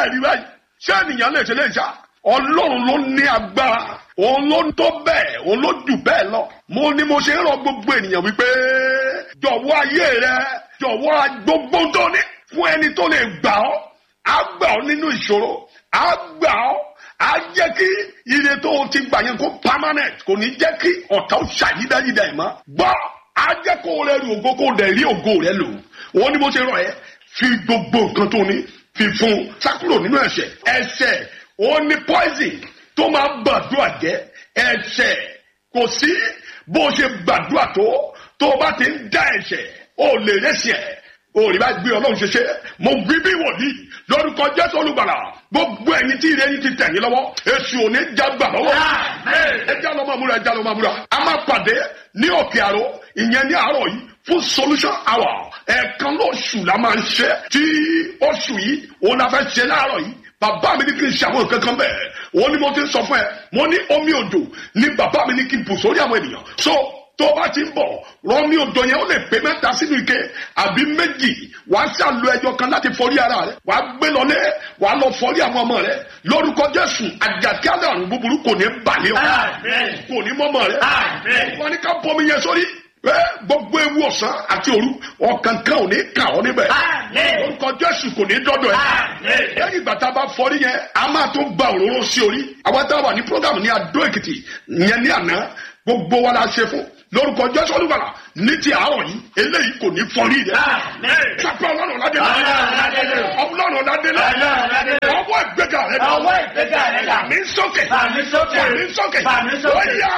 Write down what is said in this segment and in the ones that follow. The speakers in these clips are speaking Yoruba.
rí báyìí ṣé ènìyàn lè ṣe lè ṣá ọlọ́run ló ní agbára òun ló ń tó bẹ́ẹ̀ òun ló jù bẹ́ẹ̀ lọ mo ní mo ṣe ń rọ gbogbo ènìyàn wípé jọ̀wọ́ ayé rẹ jọ̀wọ́ gbogbo tó ní fún ẹni tó lè gbà ọ́ á gbà ọ́ nínú ìṣòro á gbà ọ́ á jẹ́ kí ire tó o ti gbà yẹn kó permanent kò ní jẹ́ kí ọ̀tá ó ṣàyídáyídá ẹ̀ mọ́ gbọ́ á jẹ́ kó o rẹ rí ògo kó o dẹ̀ rí ògo rẹ lò òun ni mo ṣe rọ ẹ fi gbogbo nǹkan tó ní fi fún sákúrò nínú ẹ̀ṣẹ̀ ẹ̀ṣẹ̀ òun ni poison tó máa gbàdúrà jẹ́ ẹ̀ṣẹ̀ kò sí bó o ṣe gbàdúrà tó tó o bá ti ń dá ẹ̀ṣẹ̀ o lè rẹ́ṣẹ̀ òòrì bá gbé ọlọ́run ṣe ṣe mo gbé bí wòlíì lórúkọ jésù olùgbàlà gbogbo ẹ̀yin tí ire yín ti tẹ̀yìn lọ́wọ́ èṣù ò ní jágbà lọ́wọ́ ẹjẹ́ lọ́ máa múra ẹjẹ́ lọ́ máa múra a máa pàdé ní òkè àrò ìyẹn ní àárọ̀ yìí fún solution hour ẹ̀ẹ̀kan lóṣù la máa ń ṣe tí oṣù yìí òun la fẹ́ ṣe láàárọ̀ yìí bàbá mi ní kí n ṣe àwọn nǹkan kan bẹ́ẹ̀ òun ni mo ti ń sọ fún ẹ mo ní omi òjò ní bàbá mi ní kí n bù sórí àwọn ènìyàn so tó bá ti ń bọ̀ rọmi odò yẹn ó lè pé mẹ́ta sínú ike àbí méjì wàá ṣàlù ẹjọ kan láti fọrí ara rẹ wàá gbé lọlé wàá lọ fọrí àwọn ọmọ rẹ lórúkọ jésù àjàkálẹ̀ àrùn búburú kò ní balẹ̀ ọ kò ní mọ́mọ́ rẹ wọn ní ká bọmi yẹn sórí gbogbo ewu ọ̀sán àti òru ọ̀kan kan ò ní kà ọ́ níbẹ̀ lórúkọ jésù kò ní dọ́dọ̀ ẹ̀ lẹ́yìn ìgbà tá a bá fọrí yẹn a máa tún gba òróró sí orí àwọn tá a wà ní program ní adó èkìtì yẹn ní àná gbogbo wa la ṣe fún lórúkọ jésù olúbalà ní ti àárọ̀ yìí eléyìí kò ní fọrí rẹ̀ sápẹ́ ọlọ́run ládélé ọlọ́run ládélé ọwọ́ ìgbéga rẹ̀ dá ọwọ́ ìgbéga rẹ̀ dá mi sókè Fàmí sókè. mi sókè Fàmí sókè. ó yá.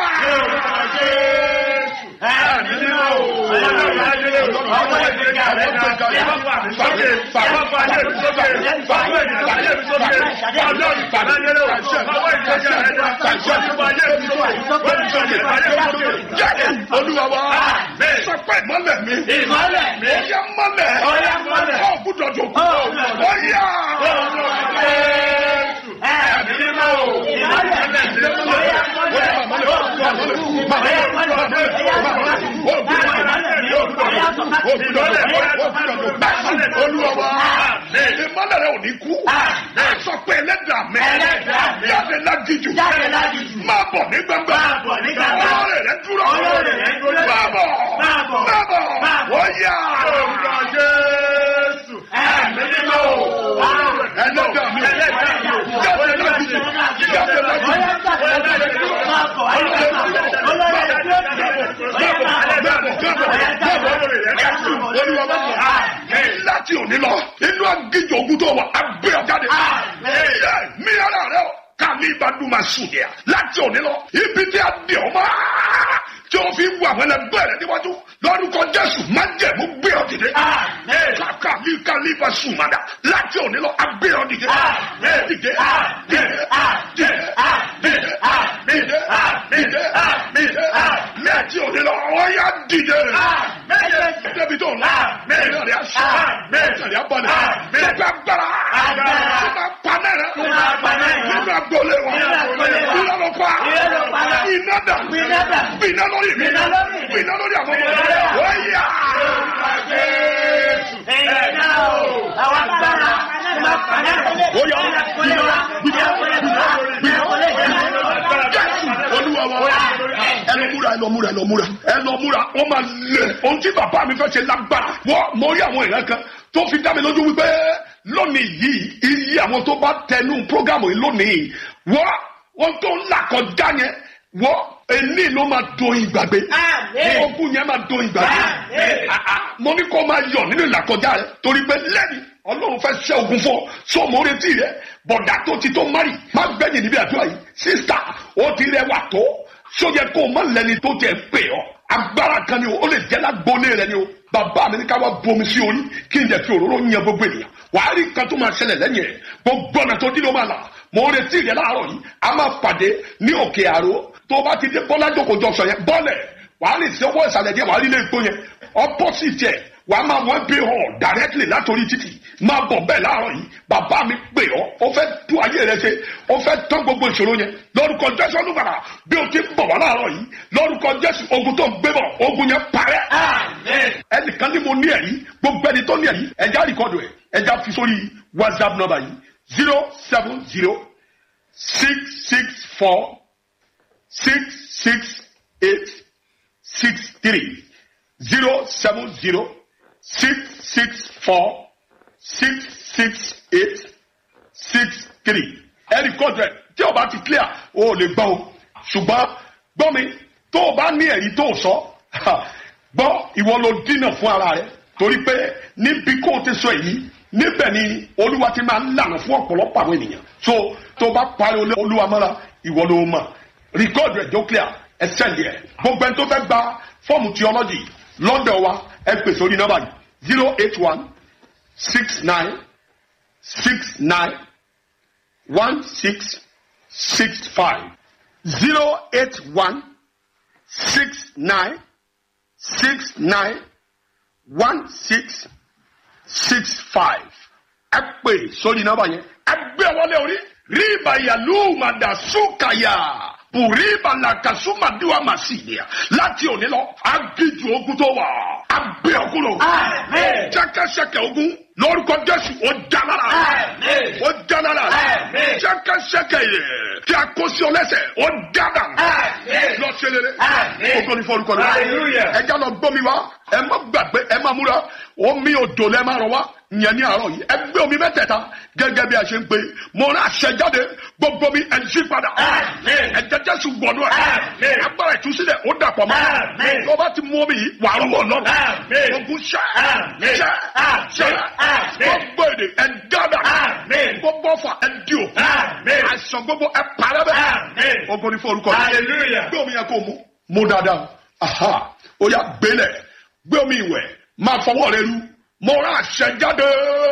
Ẹ̀mí mímọ́ o. Ọlọ́run ládélé o. Ọwọ́ ìgbéga rẹ̀ dá. Fàmí sókè. Fàmí sókè. Fàmí sókè. Ọlọ́run ládélé o. Ọwọ́ ìgbéga rẹ̀ dá. Fàmí sókè. jáde olúwa wa Àmín. sọpẹ́ ìmọ́lẹ̀ mi Ìmọ́lẹ̀ mi. ó yá mọ́lẹ̀ Ó yá mọ́lẹ̀. ó gbúdọ̀ tó kú Ó gbúdọ̀ ó yá. Ẹ̀mí mímọ́ o. Ìmọ́lẹ̀ mi. Ó yá mọ́lẹ̀. olúwa wa ìmọ́lẹ̀ rẹ ò ní kú sọ pé ẹlẹ́dàá mi Ẹlẹ́dàá mi. jáde lágìjù Jáde lágìjù. máa bọ̀ ní gbangba Máa bọ̀ ní gbangba. ọlọ́rẹ̀ rẹ dúró Ọlọ́rẹ̀ rẹ dúró. máa bọ̀ Máa bọ̀. máa bọ̀ Máa bọ̀. wọ́n yá Ẹ̀mí mímọ́ o. ẹlẹ́dàá mi Ẹlẹ́dàá mi. jáde lágìjù jáde lágìjù olúwa bá bọ̀ láti òní lọ inú agíjọ ogun tó wà abẹ́ ọ̀jáde mi ara rẹ o kàmi ìbádùn máa sùn yẹ láti òní lọ ibi tí a dì ọ́ máa tí o fi ń wà wọlé bẹ́ẹ̀ níwájú lórúkọ jésù má jẹ̀mú gbé ọ dìde kàkà mi kàmi ìbá sùn má dà láti òní lọ abẹ́ ọ dìde dìde dìde dìde dìde dìde dìde láti òní lọ ọ yà dìde débi tó la mẹ́rin rẹ̀ aṣọ mẹ́rin rẹ̀ abalẹ̀ mẹ́rin agbára tó máa panẹ́ rẹ̀ Tó máa panẹ́ rẹ̀. nínú agbolé wọn Nínú agbolé wọn. iná ló pa Iná ló pa. iná dà Iná dà. iná lórí mi Iná lórí mi. iná lórí àwọn Iná ọmọ lórí àwọn wọ́n yá. olúwa wa ẹ lọ múra ẹ lọ múra ẹ lọ múra ẹ lọ múra ó máa lè ohun tí bàbá mi fẹ́ ṣe lágbára wọ́n mo rí àwọn ìran kan tó fi dá mi lójú wípé lónìí yìí iye àwọn tó bá tẹnu prógámù yìí lónìí wọ́n ohun tó ń là kọjá yẹn wọ́n èní ló máa do ìgbàgbé Àmín. ogun yẹn máa do ìgbàgbé Àmín. Ah, ah, mo ní kó máa yọ̀ nínú ìlàkọjá rẹ torí pé lẹ́ni ọlọ́run fẹ́ ṣẹ́ ogun fún ọ sọ mo retí rẹ bọ̀dá tó ti tó mari má gbẹ̀yìn níbi àdúrà yìí sísá ó ti rẹwà tó sóyẹ kó o má lẹni tó tẹ̀ pè ọ́ agbára kan ni o ó lè jẹ́ lágbóné rẹ ni o bàbá mi ní ká wá bomi sí orí kí n jẹ́ fi òróró yan gbogbo ènìyàn wàá rí nǹkan tó máa ṣẹlẹ̀ lẹ́yìn ẹ̀ gbogbo ọ̀nà tó dín ló máa là mo retí rẹ láàárọ̀ yìí a máa pàdé ní òkè àró tó bá ti dé bọ́lá jókòjọ sọ yẹn bọ́lẹ̀ wàá lè ṣe ọwọ́ ìsàlẹ̀ díẹ̀ wàá rí ilé ìgbó yẹn opposite ẹ̀ wàá máa wọ́n bí hàn directly látòrí títì máa bọ̀ bẹ́ẹ̀ láàárọ̀ yìí bàbá mi pè ọ́ ó fẹ́ tú ayé rẹ ṣe ó fẹ́ tán gbogbo ìṣòro yẹn lórúkọ jésù olúbàrà bí o ti ń bọ̀ wá láàárọ̀ yìí lórúkọ jésù ogun tó ń gbé bọ̀ ogun yẹn parẹ́ ẹnìkan ní mo ní ẹ̀rí gbogbo ẹni tó ní ẹ̀rí ẹja rìkọ́dù ẹ̀ ẹja fi sórí whatsapp number yìí zero seven zero six six four six six eight six three zero seven zero six six four six six eight six three ẹnì kọ́ńtẹ̀ tí o bá ti clear o ò lè gbọ́ o ṣùgbọ́n gbọ́ mi tó o bá ní ẹ̀rí tó o sọ gbọ́ ìwọ ló dínà fún ara rẹ torí pé níbi kó o ti sọ èyí níbẹ̀ ni olúwa ti máa ń lànà fún ọ̀pọ̀lọpọ̀ àwọn ènìyàn so tó o bá parí olúwa mọ́ra ìwọ ló mọ̀ rìkọ́ọ̀dù ẹ̀ tó clear ẹ sẹ́ndì ẹ̀ gbogbo ẹni tó fẹ́ gba fọ́ọ̀mù theology lọ́dọ̀ wa ẹ pè sórí nọ́mbà yìí zero eight one six nine six nine one six six five zero eight one six nine six nine one six six five ẹ pè sórí nọ́mbà yẹn ẹ gbé wọlé orí ríba yàlú màdàsúkàyà bùríba làkàsúmàdúwà màsíyà láti òní lọ agíjú ogun tó wà abẹ́ ọkùnrin Àmín. jẹ́kẹ́sẹ̀kẹ́ ogun lórúkọ jésù ó jálára Àmín. ó jálára Àmín. jẹ́kẹ́sẹ̀kẹ́ yẹ tí a kó sí ọ lẹ́sẹ̀ ó dára Àmín. lọ ṣe rere Àmín. ogun ní fọlùkọ rẹ Hallelujah. ẹ já lọ gbómi wá ẹ má gbàgbé ẹ má múra omi odò lẹ má rọ wá ìyẹn ní àárọ̀ yìí ẹ gbé omi mẹ́tẹ̀ẹ̀ta gẹ́gẹ́ bí a ṣe ń pè mo rán àṣẹ jáde gbogbo mi ẹ yí padà Àmín. ẹ jẹjẹ sùn gbọdọ ẹ Àmín. agbára ìtúsílẹ̀ ó dàpọ̀ mọ́ Àmín. tó bá ti mú omi yìí wà á rúbọ lọ Àmín. ogun ṣẹ Àmín. ṣẹ Àmín. ṣẹ Àmín. gbogbo èdè ẹ gádà Àmín. gbogbo ọfà ẹ di o Àmín. àìsàn gbogbo ẹ parẹ́ bẹ́ẹ̀ Àmín. ogun ní forúkọ rẹ Hallelujah. gbé omi yẹn kó mu mu dáadáa aha ó yà gbélẹ̀ gbé omi ìwẹ̀ máa fọwọ́ rẹ lu mo rán àṣẹ jáde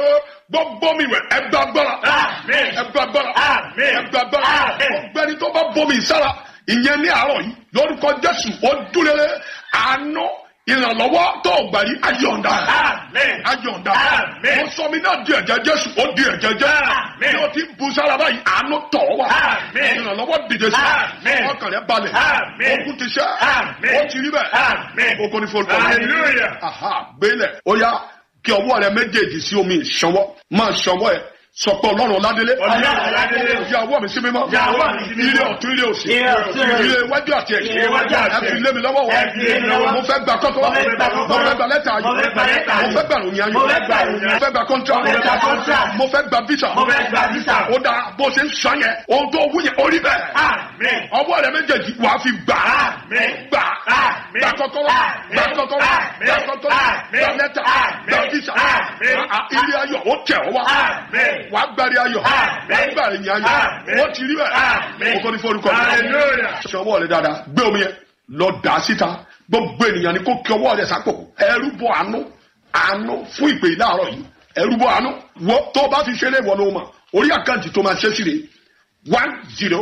gbogbo omi ìwẹ̀ ẹ gba agbára Àmín. ẹ gba agbára Àmín. ẹ gba agbára Àmín. ọ̀gbẹ́ni tó bá bomi sára ìyẹn ní àárọ̀ yìí lórúkọ jésù ó dúró àánú ìrànlọ́wọ́ tó gbà yí ayọ̀ǹda Àmín. ayọ̀ǹda Àmín. mo sọ mi náà di ẹ̀jẹ̀ jésù ó di ẹ̀jẹ̀ jẹ́ Àmín. bí o ti bu sára báyìí àánú tọ̀ wá Àmín. ìrànlọ́wọ́ dìde sí Àmín. ọkàn rẹ balẹ̀ Àmín. ogun ti ṣẹ́ Àmín. ó ti rí bẹ́ẹ̀ Àmín. ogun ni fọlùkọ́ Hallelujah. aha gbélẹ̀ ó yá kí ọwọ́ rẹ méjèèjì sí omi ìṣọwọ́ máa ṣọwọ́ ẹ sọ pé ọlọ́run ọládélé Ọlọ́run Ọládélé. ya ọwọ́ mi sí mímọ́ Ya ọwọ́ mi sí mímọ́. ilé ọ̀tún ilé òsì Ilé ọ̀tún, ilé ilé iwájú àti ẹ̀yìn Ilé iwájú àti ẹ fi ẹ̀yìn. lé mi lọ́wọ́ wọ Ẹ fi lé mi lọ́wọ́. mo fẹ́ gba kọ́kọ́rọ́ Mo fẹ́ gba mo kọ́kọ́rọ́. fẹ́ gba lẹ́tà ayọ̀ Mo fẹ́ gba lẹ́tà mo ayọ̀. fẹ́ gba ìròyìn ayọ̀ Mo fẹ́ gba ìròyìn ayọ̀. mo fẹ́ gba contract Mo fẹ́ gba contract. mo fẹ́ gba visa Mo fẹ́ gba visa. ó dáa bó ṣe ń sọ yẹn ohun tó wú yẹn ó rí bẹ́ẹ̀ Àmín. ọwọ́ rẹ méjèèjì wà á fi gbà á Àmín. gbà á Àmín. gbà kọ́kọ́rọ́ Àmín. gbà kọ́kọ́rọ́ Àmín. gbà kọ́kọ́rọ́ Àmín. gbà lẹ́tà Àmín. gbà visa Àmín. À, à, ilé ayọ̀ ó tẹ̀ ọ́ wá Àmín. wà á gbàrí ayọ̀ wà á Àmín. gbàrí yẹn ayọ̀ Àmín. wọ́n ti rí bẹ́ẹ̀ Àmín. kókó ní forúkọ mi. Hallelujah. ṣọwọ́ rẹ dáadáa gbé omi yẹn lọ dà á síta gbogbo ènìyàn ni kó kí ọwọ́ rẹ sápò ẹrú bọ àánú àánú fún ìpè láàárọ̀ yìí ẹrú bọ àánú wọ tó o bá fi ṣeré ìwọ ló mọ̀ orí àkáǹtì tó máa ṣe sí rè one zero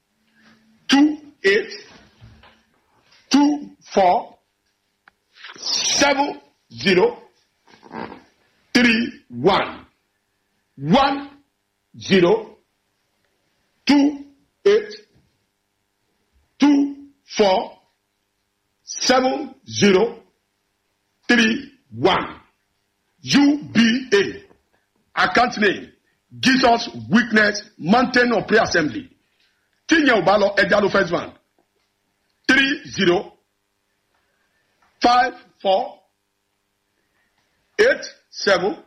two eight two four seven zero three one one zero two eight two four seven zero three one UBA account name Jesus Witness Mountain of Prayer Assembly tíyẹn ò bá lọ ẹja ló first bank three zero five four eight seven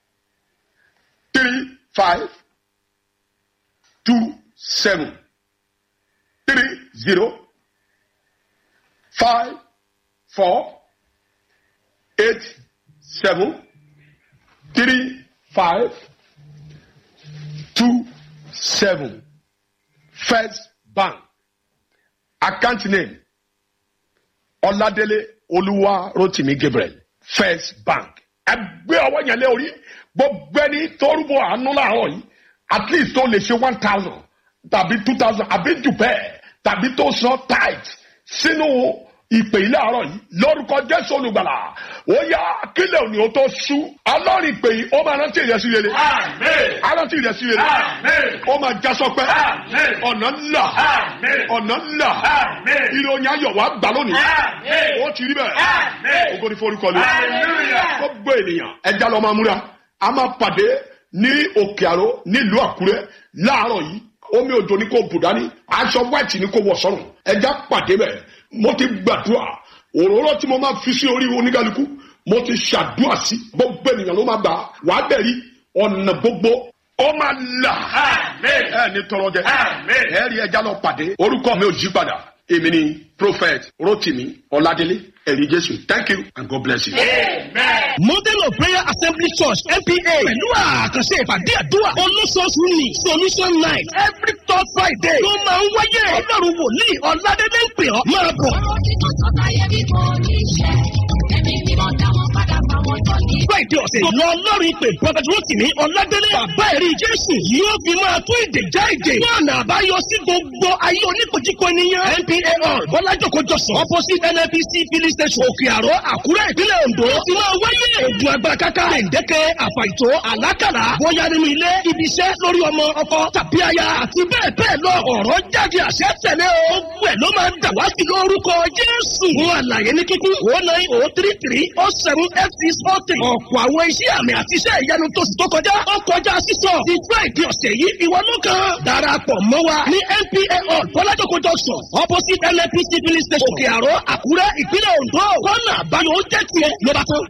three five two seven three zero five four eight seven three five two seven first bank account name ọládélé olúwa rotimi gabriel first bank ẹgbẹ́ ọwọ́ yẹn lé orí gbogbo ẹni tó rúbọ àánú láàárọ̀ yìí at least tó lè ṣe one thousand tàbí two thousand àbí jù bẹ́ẹ̀ tàbí tó san tithe sínú ìpè yìí láàárọ̀ yìí lórúkọ jésù olùgbàlà ó yá kílẹ̀ òní ó tó sú ọlọ́run ìpè yìí ó máa rántí ìrẹsì rere Àmín. arántí ìrẹsì rere Àmín. ó máa já sọpẹ́ Àmín. ọ̀nà ńlá Àmín. ọ̀nà ńlá Àmín. ìròyìn ayọ̀ wá gbà lónìí Àmín. ó ti rí bẹ́ẹ̀ Àmín. ògo ni forúkọ lé Hallelujah. gbogbo ènìyàn ẹja lọ máa múra a máa pàdé ní òkè àró nílùú àkúrẹ́ láàárọ̀ yìí omi òjò ní kò bù dání aṣọ white ní kò wọ̀ sọ́run ẹja pàdé bẹ̀ mo ti gbàdúrà òróró tí mo máa fi sí orí oníkálukú mo ti ṣàdúrà sí gbogbo ènìyàn ló máa gbà wàá bẹ̀ rí ọ̀nà gbogbo ó máa là ẹ ní tọrọ jẹ ẹ rí ẹja lọ pàdé orúkọ mi ò yí padà èmi ni prophet rotimi ọládélé ẹ̀rí jésù thank you and god bless you. model of prayer assembly church npa pẹ̀lú àkànṣe ìpàdé àdúrà olóṣooṣù ní solution night every third friday ló máa ń wáyé ọlọ́run wòlíì ọ̀làdẹ́dẹ́ ń pè ọ́ máa bọ̀. ọ̀rọ̀ tí mo sọ táyé bí kò ní ṣe ẹ̀mí mímọ́ dá wọn padà fáwọn tó ní. friday ọ̀sẹ̀ lọ ọlọ́run ìpè prophet rotimi ọ̀làdẹ́dẹ́ bàbá ẹ̀rí jésù yóò fi máa tún ìdè já ìdè ní ọ̀nà àbáyọ sí gbogbo ayé oníkojúko ènìyàn npa hall bọ́lájòkó jọ̀sán opposite nnpc filling station òkè àró àkúrẹ́ ìpínlẹ̀ ondo ó ti máa wáyé ogun agbára káká gbẹ̀ǹdẹ́kẹ́ àfàìtó àlákàlà bóyá nínú ilé ibi iṣẹ́ lórí ọmọ ọkọ tàbí aya àti bẹ́ẹ̀ bẹ́ẹ̀ lọ ọ̀rọ̀ jáde àṣẹ tẹ̀lé o gbogbo ẹ̀ ló máa ń dà wá sí lórúkọ jésù fún àlàyé ní kíkún o nine o three three o seven eight six four three ọ̀pọ̀ àwọn iṣẹ́ àmì àti iṣẹ́ ìyanu tó sì tó kọjá ó kọjá sísọ ti friday ọ̀sẹ̀ yìí ìwọ ló kàn darapọ̀ mọ́ wa ní npa hall bọ́lájòkó junction opposite nnpc filling station òkè àró àkúrẹ́ ìpínlẹ̀ ondo kọ́nà àbáyọ ó jẹ́ tiẹ̀ ló bá tán.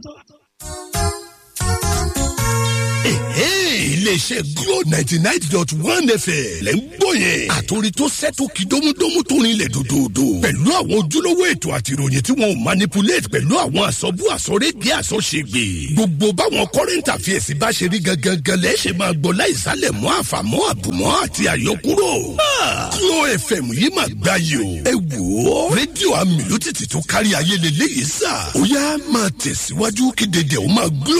iléeṣẹ́ glo ninety nine dot one fm lẹ́ ń gbọ́ yẹn. àtòrí tó sẹ́tò kí dómúdómú tó rinlẹ̀ dòdòdò. pẹ̀lú àwọn ojúlówó ètò àti ìròyìn tí wọ́n manipulate pẹ̀lú àwọn àsọ̀bù àsọ̀rẹ́gbẹ́ àsọ̀ṣègbè. gbogbo báwọn current affairs bá ṣe rí gangan lẹ́ ṣe máa gbọ́ láìsálẹ̀ mọ́ àfàmọ́ àbùmọ́ àti àyọkúrò. glo fm yìí máa gbá yìí o. ẹ wò ó rédíò amílùtìtì tó kárí ayé lélẹ́yìí sà. ó yá máa tẹ̀síwájú kí dédé ó máa glo